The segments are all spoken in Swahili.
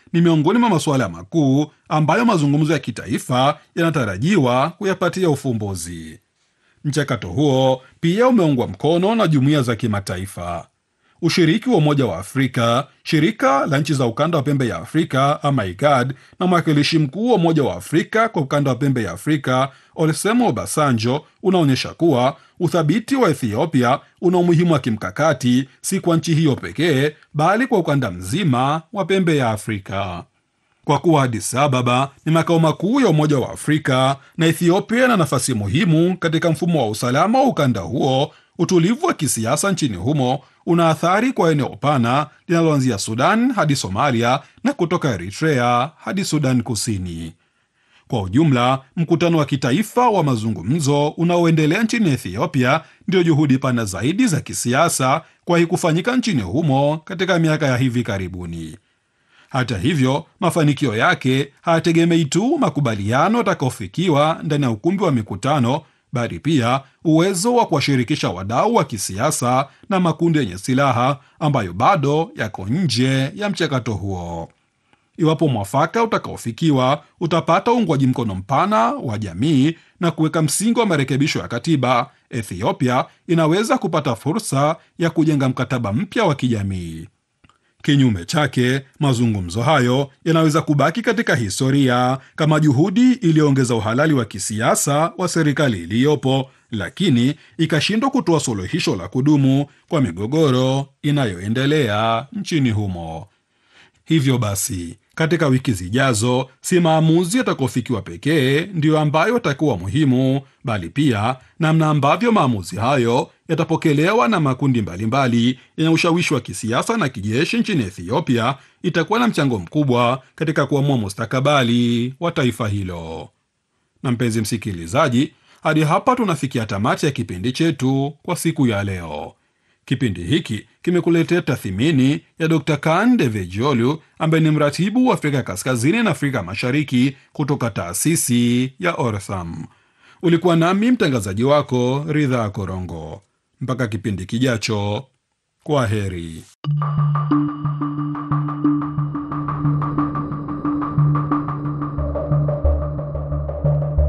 ni miongoni mwa masuala makuu ambayo mazungumzo ya kitaifa yanatarajiwa kuyapatia ufumbuzi. Mchakato huo pia umeungwa mkono na jumuiya za kimataifa. Ushiriki wa Umoja wa Afrika, shirika la nchi za ukanda wa pembe ya Afrika ama IGAD, na mwakilishi mkuu wa Umoja wa Afrika kwa ukanda wa pembe ya Afrika Olusegun Obasanjo unaonyesha kuwa uthabiti wa Ethiopia una umuhimu wa kimkakati, si kwa nchi hiyo pekee, bali kwa ukanda mzima wa pembe ya Afrika. Kwa kuwa Addis Ababa ni makao makuu ya Umoja wa Afrika na Ethiopia ina nafasi muhimu katika mfumo wa usalama wa ukanda huo, utulivu wa kisiasa nchini humo una athari kwa eneo pana linaloanzia Sudan hadi Somalia na kutoka Eritrea hadi Sudan Kusini. Kwa ujumla, mkutano wa kitaifa wa mazungumzo unaoendelea nchini Ethiopia ndio juhudi pana zaidi za kisiasa kuwahi kufanyika nchini humo katika miaka ya hivi karibuni. Hata hivyo, mafanikio yake hayategemei tu makubaliano yatakayofikiwa ndani ya ukumbi wa mikutano, bali pia uwezo wa kuwashirikisha wadau wa kisiasa na makundi yenye silaha ambayo bado yako nje ya mchakato huo. Iwapo mwafaka utakaofikiwa utapata uungwaji mkono mpana wa jamii na kuweka msingi wa marekebisho ya katiba, Ethiopia inaweza kupata fursa ya kujenga mkataba mpya wa kijamii. Kinyume chake, mazungumzo hayo yanaweza kubaki katika historia kama juhudi iliyoongeza uhalali wa kisiasa wa serikali iliyopo, lakini ikashindwa kutoa suluhisho la kudumu kwa migogoro inayoendelea nchini humo. Hivyo basi, katika wiki zijazo, si maamuzi yatakaofikiwa pekee ndiyo ambayo yatakuwa muhimu, bali pia namna ambavyo maamuzi hayo yatapokelewa na makundi mbalimbali yenye ushawishi wa kisiasa na kijeshi nchini Ethiopia itakuwa na mchango mkubwa katika kuamua mustakabali wa taifa hilo. Na mpenzi msikilizaji, hadi hapa tunafikia tamati ya kipindi chetu kwa siku ya leo. Kipindi hiki kimekuletea tathmini ya Dr Kan Devejiolu ambaye ni mratibu wa Afrika Kaskazini na Afrika Mashariki kutoka taasisi ya Ortham. Ulikuwa nami mtangazaji wako Ridha Korongo. Mpaka kipindi kijacho, kwa heri.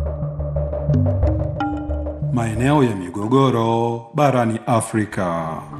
Maeneo ya migogoro barani Afrika.